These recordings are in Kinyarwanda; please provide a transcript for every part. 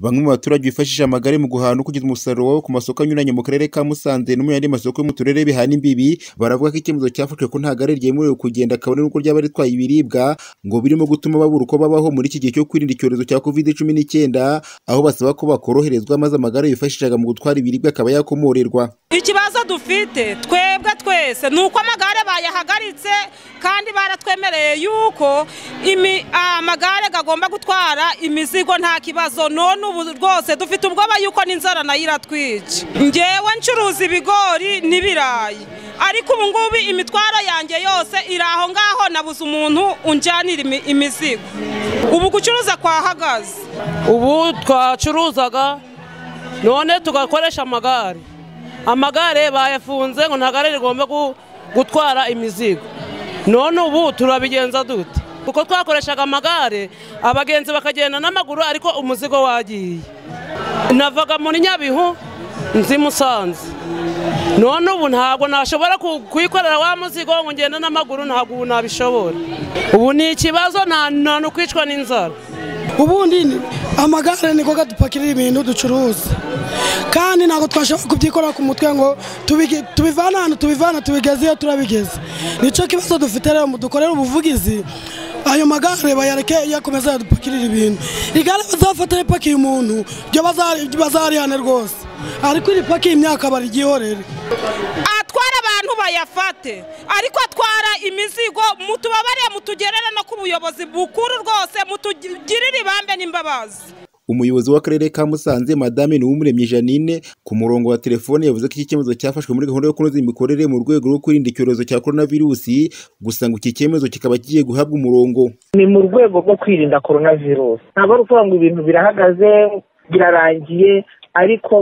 Bamwe mu baturage bifashisha amagare mu guhaha no kugeza umusaruro wabo ku masoko anyuranye mu karere ka Musanze no mu yandi masoko yo mu turere bihana imbibi, baravuga ko icyemezo cyafashwe ko nta gare ryemerewe kugenda kabone n'ubwo ryaba ritwaye ibiribwa, ngo birimo gutuma babura uko babaho muri iki gihe cyo kwirinda icyorezo cya Kovide cumi n'icyenda, aho basaba ko bakoroherezwa maze amagare bifashishaga mu gutwara ibiribwa akaba yakomorerwa. Ikibazo dufite twebwe twese ni uko amagare bayahagaritse kandi baratwemereye yuko amagare agomba gutwara imizigo nta kibazo, none ubu rwose dufite ubwoba yuko n'inzara nayo iratwica. Ngewe ncuruza ibigori n'ibirayi ariko ubu ngubu imitwaro yanjye yose iri aho ngaho nabuze umuntu unjyanira imizigo, ubu gucuruza kwahagaze. Ubu twacuruzaga none tugakoresha amagare. amagare bayafunze ngo nta gare rigomba gutwara imizigo none ubu turabigenza dute kuko twakoreshaga amagare abagenzi bakagenda n'amaguru ariko umuzigo wagiye navaga muri nyabihu nzi musanze none ubu ntabwo nashobora kuyikorera wa muzigo ngo ngende n'amaguru ntabwo ubu nabishobora ubu ni ikibazo nta n'ukwicwa n'inzara ubundi amagare niko kadupakirira ibintu ducuruza kandi ntabwo twashobora kubyikorera ku mutwe ngo tubivana ahantu tubivana tubigeze iyo turabigeze nicyo kibazo dufite rero dukorera ubuvugizi ayo magare bayareke yakomeza yadupakirira ibintu igare bazafata ripakiye umuntu byo bazarihane rwose ariko iripakiye imyaka barigihorere atwara abantu bayafate ariko atwara imizigo mutubabare mutugerere no ku buyobozi bukuru rwose mutugirire ibambe n'imbabazi umuyobozi w'akarere ka Musanze madame Niwumuremyi Janine ku murongo wa telefone yavuze ko iki cyemezo cyafashwe muri gahunda yo kunoza imikorere mu rwego rwo kwirinda icyorezo cya coronavirus gusa ngo iki cyemezo kikaba kigiye guhabwa umurongo ni mu rwego rwo kwirinda coronavirus ntabwo ari ukuvuga ngo ibintu birahagaze birarangiye ariko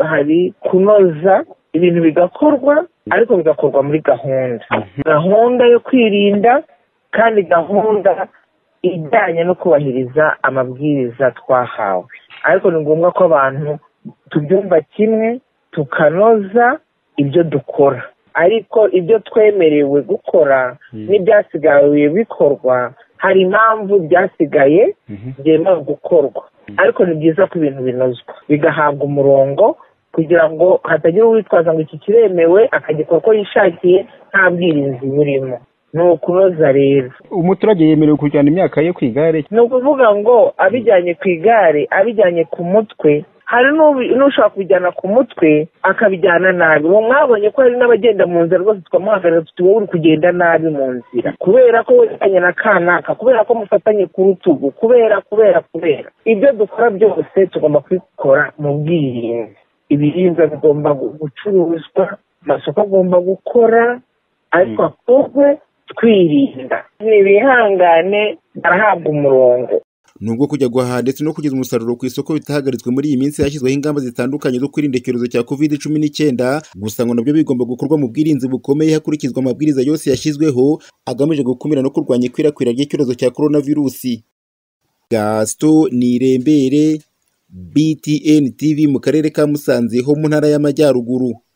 hari kunoza ibintu bigakorwa ariko bigakorwa muri gahunda gahunda yo kwirinda kandi gahunda ijyanye no kubahiriza amabwiriza twahawe ariko ni ngombwa ko abantu tubyumva kimwe tukanoza ibyo dukora ariko ibyo twemerewe gukora n'ibyasigaye bikorwa hari impamvu byasigaye byemewe gukorwa ariko ni byiza ko ibintu binozwa bigahabwa umurongo kugira ngo hatagira uwitwaza ngo iki kiremewe akagikora uko yishakiye nta bwirinzi burimo ni ukunoza rero umuturage yemerewe kujyana imyaka ye ku igare ni ukuvuga ngo abijyanye ku igare abijyanye ku mutwe hari n'ushobora kubijyana ku mutwe akabijyana nabi ubu mwabonye ko hari n'abagenda mu nzira rwose twamuhagarara tuti wowe uri kugenda nabi mu nzira kubera ko wejyanye na kanaka kubera ko mufatanye ku rutugu kubera kubera kubera ibyo dukora byose tugomba kubikora mu bwirinzi ibiribwa bigomba gucuruzwa amasoko agomba gukora ariko akorwe twirinda ntibihangane barahabwa umurongo nubwo kujya guhaha ndetse no kugeza umusaruro ku isoko bitahagaritswe muri iyi minsi hashyizweho ingamba zitandukanye zo kwirinda icyorezo cya covid cumi n'icyenda gusa ngo nabyo bigomba gukorwa mu bwirinzi bukomeye hakurikizwa amabwiriza yose yashyizweho agamije gukumira no kurwanya ikwirakwira ry'icyorezo cya coronavirusi gasito nirembere btn tv mu karere ka musanze ho mu ntara y'amajyaruguru